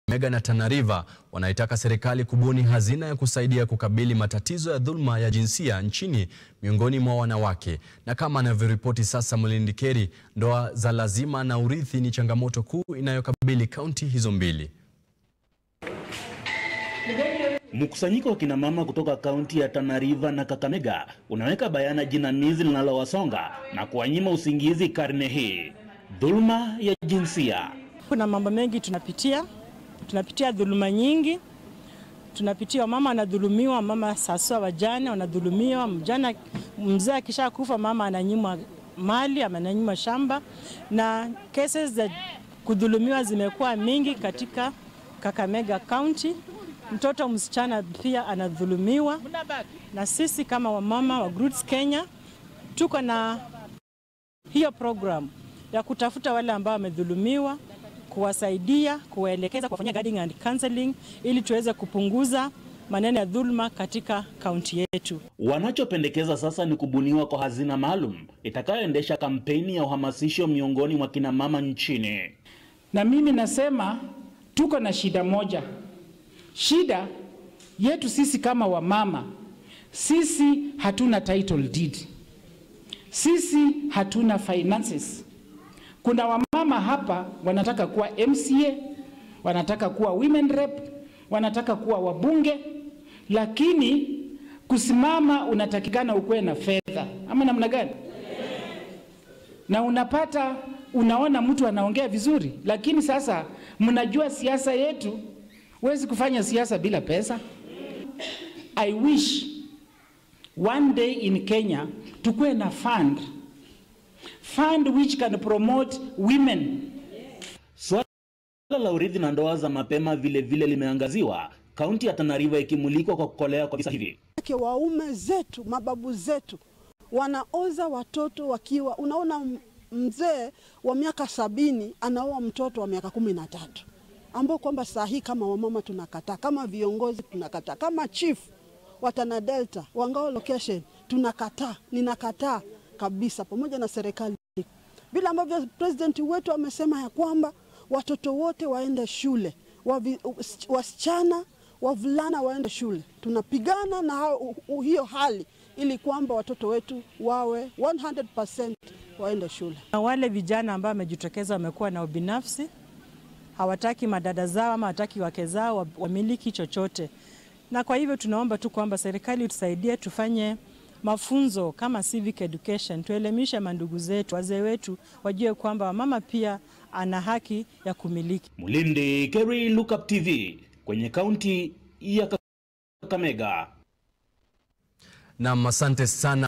Kakamega na Tana River wanaitaka serikali kubuni hazina ya kusaidia kukabili matatizo ya dhuluma ya jinsia nchini miongoni mwa wanawake. Na kama anavyoripoti sasa Mlindi Keri, ndoa za lazima na urithi ni changamoto kuu inayokabili kaunti hizo mbili. Mkusanyiko wa kina mama kutoka kaunti ya Tana River na Kakamega unaweka bayana jinamizi linalowasonga na kuwanyima usingizi karne hii, dhuluma ya jinsia. Kuna mambo mengi tunapitia, tunapitia dhuluma nyingi, tunapitia mama anadhulumiwa, mama sasa wajane wanadhulumiwa, mjana mzee akisha kufa mama ananyimwa mali ama ananyimwa shamba, na cases za kudhulumiwa zimekuwa mingi katika Kakamega County. Mtoto msichana pia anadhulumiwa, na sisi kama wamama wa Roots Kenya tuko na hiyo program ya kutafuta wale ambao wamedhulumiwa, kuwasaidia, kuwaelekeza, kuwafanyia guiding and counseling ili tuweze kupunguza maneno ya dhuluma katika kaunti yetu. Wanachopendekeza sasa ni kubuniwa kwa hazina maalum itakayoendesha kampeni ya uhamasisho miongoni mwa kina mama nchini. Na mimi nasema tuko na shida moja. Shida yetu sisi kama wamama, sisi hatuna title deed, sisi hatuna finances. Kuna wamama hapa wanataka kuwa MCA, wanataka kuwa women rep, wanataka kuwa wabunge, lakini kusimama unatakikana ukuwe na fedha ama namna gani? Na unapata unaona mtu anaongea vizuri, lakini sasa mnajua siasa yetu, huwezi kufanya siasa bila pesa. I wish one day in Kenya tukuwe na fund fund which can promote women. Swala la urithi na ndoa za mapema vile vile limeangaziwa, kaunti ya Tana River ikimulikwa kwa kukolea kwa visa hivi. Ke waume zetu mababu zetu wanaoza watoto wakiwa, unaona mzee wa miaka sabini anaoa mtoto wa miaka kumi na tatu ambao kwamba saa hii kama wamama tunakataa, kama viongozi tunakataa, kama chief wa Tana Delta Wangao location tunakataa, ninakataa kabisa, pamoja na serikali, vile ambavyo president wetu amesema ya kwamba watoto wote waende shule, wavi, wasichana wavulana waende shule. Tunapigana na hao, uh, hiyo hali ili kwamba watoto wetu wawe 100% waende shule. Na wale vijana ambao wamejitokeza wamekuwa na ubinafsi, hawataki madada zao ama hawataki wake zao wamiliki chochote, na kwa hivyo tunaomba tu kwamba serikali tusaidie, tufanye mafunzo kama civic education, tuelimishe mandugu zetu, wazee wetu wajue kwamba mama pia ana haki ya kumiliki. Mulindi Keri, Look Up TV kwenye kaunti ya Kakamega. Nam, asante sana.